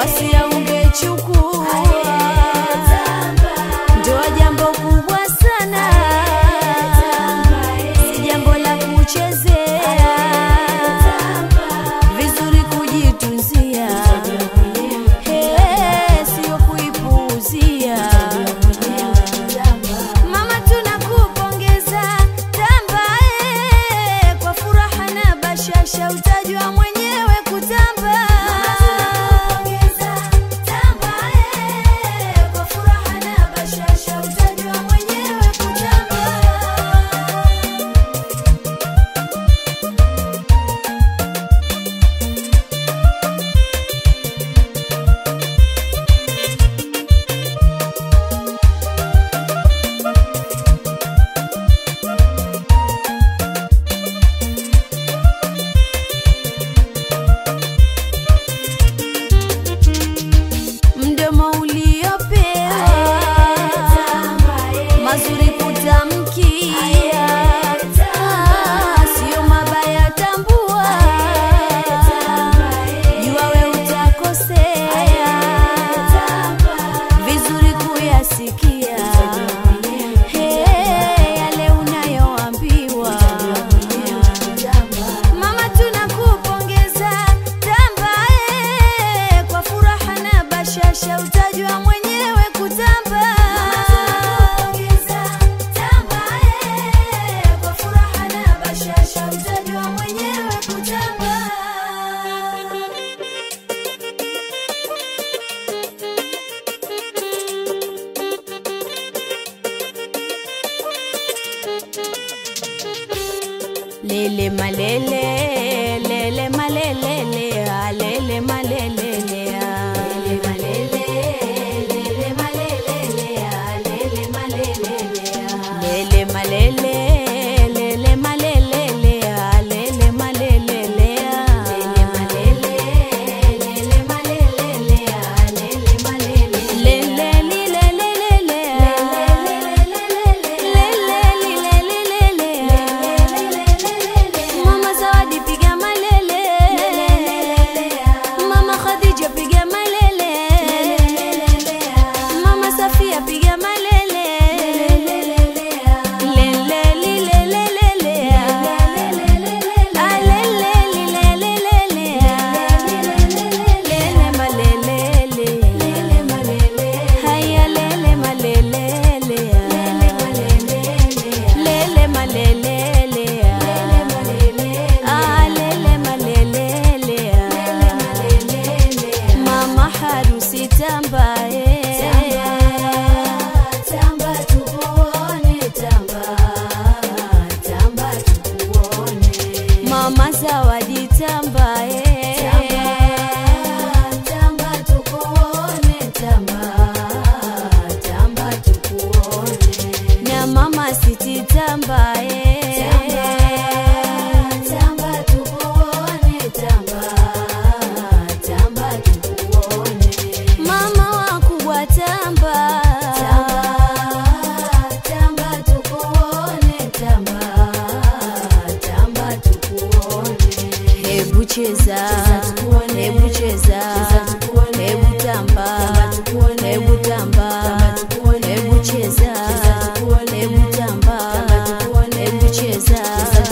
wasia ungechukua ndoa jambo kubwa sana si jambo la kuchezea vizuri kujitunzia Eh, sio kuipuuzia mama tunakupongeza tamba eh, kwa furaha na bashasha utajua mwenyewe kutamba kwa furaha na bashasha utajua mwenyewe kutamba mdomo uliopewa mazuri kutamkia Ah, sio mabaya tambua jua we utakosea vizuri kuyasikia Hey, yale unayoambiwa Mama tunakupongeza tamba eh, kwa furaha na bashasha utajua mwenyewe kutamba. Kwa furaha na bashasha utajua mwenyewe kutamba. Lele malele, lele malele, le, ah, lele malele, le, ah. Lele malele, lele malele, le, ah, lele malele, le, ah. Lele malele, lele malele, le, ah, lele malele, le, ah. Lele malele, lele malele, le, ah, lele malele, le, ah. Lele li, lele, lele, ah. Lele li, lele, lele, ah. Mama Zawadi piga malele Mama Khadija piga malele Mama Safia piga malele Lele li lele lele Ah, lele li lele lele Lele malele Haya lele malele Lele malele Ah, lele malele Mama harusi tambae Tamba tukuone tamba Tamba tukuone Mama zawadi tambae Tamba tukuone tamba Tamba tukuone Na mama siti tambae Tamba tukuone tamba Tamba tukuone Mama wakubwa tamba Tamba tukuone tamba Tamba tukuone Hebu cheza Hebu cheza Hebu tamba Hebu tamba Hebu cheza Hebu tamba Hebu cheza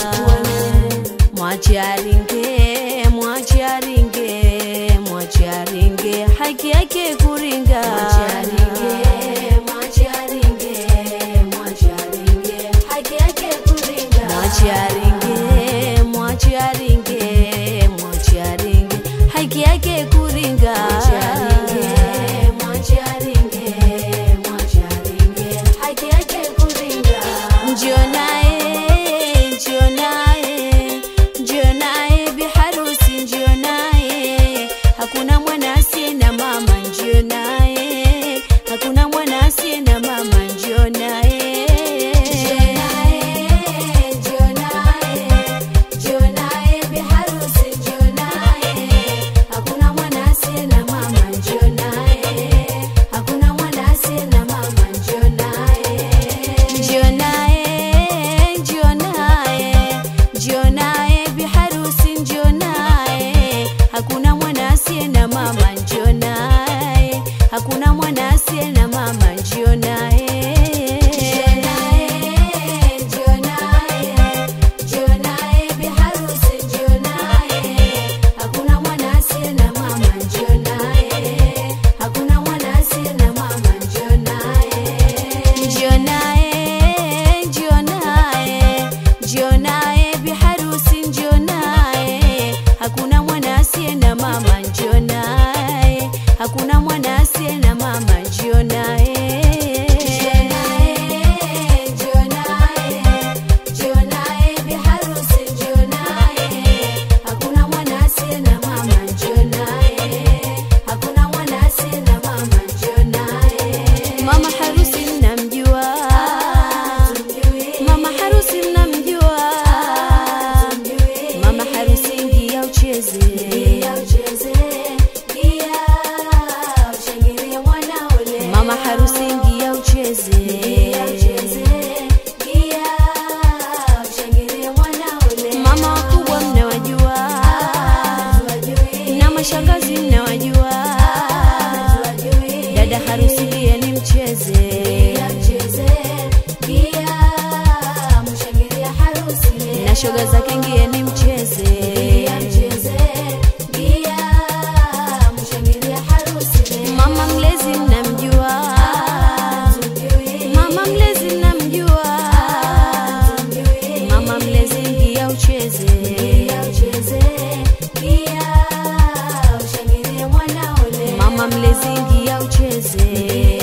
Mwache aringe Mwache aringe Mwache aringe Haki yake kuringa Mwache aringe Mwache aringe Mwache aringe Haki yake kuringa Mwache aringe Mwache aringe Mwache aringe Haki yake kuringa Mwache aringe Mwache aringe Mwache aringe Haki yake kuringa Njoo naye Njoo naye Njoo naye biharusi njoo naye Hakuna mwana asiye na mama njoo naye Hakuna mwana asiye na mama njoo naye Njoo naye Njoo naye biharusi njoo naye Hakuna mwana asiye na mama njoo njoo naye, hakuna mwana asiye na mama, njoo naye. Njoo naye, njoo naye, bi harusi njoo naye, hakuna mwana asiye na mama, njoo naye, hakuna mwana asiye na mama, njoo naye. Njoo naye, njoo naye, njoo naye, bi harusi njoo naye, hakuna mwana asiye na mama, njoo naye, hakuna mwana asiye na mama, njoo naye. Njoo naye, njoo naye, bi harusi njoo naye, hakuna mwana asiye na mama, njoo naye, hakuna mwana asiye na mama, njoo naye. Mama harusi mnamjua, mama harusi mnamjua, mama harusi ingia ucheze, mama harusi ingia ucheze, mama wakubwa mnawajua, na mashangazi mnawajua, dada harusi ndiye ni mcheze, na shoga zake ngie ni mcheze, mama mlezi mnamjua, mama mlezi mnamjua, mama mlezi ngia ucheze, mama mlezi ngia ucheze